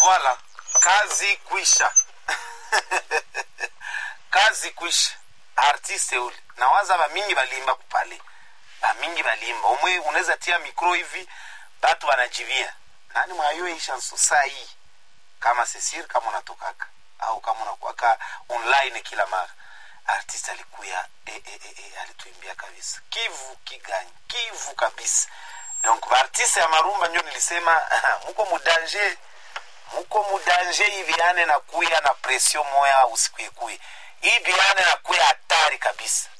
Voilà, kazi kwisha. kazi kwisha. Artiste ule. Nawaza bamingi balimba kupale. Bamingi balimba. Umwe unaweza tia mikro hivi batu wanajivia. Nani mwayo hii chanson saa hii? Kama Cecile kama unatokaka au kama unakuwaka online kila mara. Artiste alikuya e, e, e, e, alituimbia kabisa. Kivu kiganyi, kivu kabisa. Donc artiste ya marumba ndio nilisema muko mudanger muko mudanje ibiane na kuya na presio moya usikwekue ibiane na kuya hatari kabisa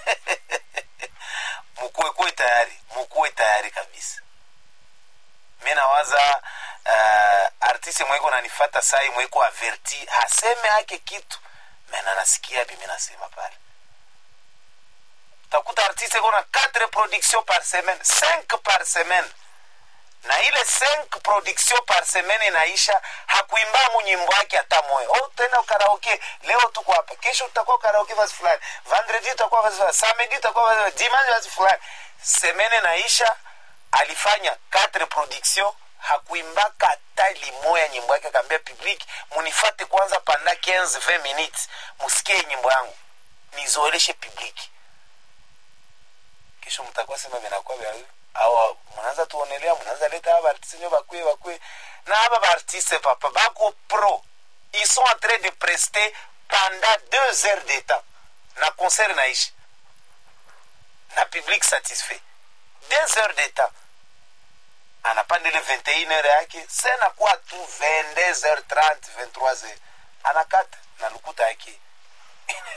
mukuekue tayari mukuwe tayari kabisa mi nawaza uh, artiste mweko nanifata sai mweko averti haseme ake kitu mena nasikia bi mi nasema pale utakuta artiste kona 4 production par semaine 5 par semaine na ile 5 production par semaine inaisha hakuimbamu nyimbo yake hata moyo oh, tena karaoke leo tuko hapa kesho tutakuwa karaoke vazi fulani vendredi tutakuwa vazi fulani samedi tutakuwa vazi fulani dimanche vazi fulani semene naisha alifanya 4 production hakuimbaka hata limoya nyimbo yake akaambia public munifate kwanza panda 15 20 minutes musikie nyimbo yangu nizoeleshe public kesho mtakuwa sema vinakuwa vya au mnaanza tuonelea mnaanza leta aba artiste nyo bakwe bakwe na aba ba artiste papa bako pro ils sont en train de prester pendant deux heures de temps na concert naishi na public satisfait deux heures de temps anapanda ile 21 heure yake senakuwa tu 22 heures 30 23 heures anakata na lukuta yake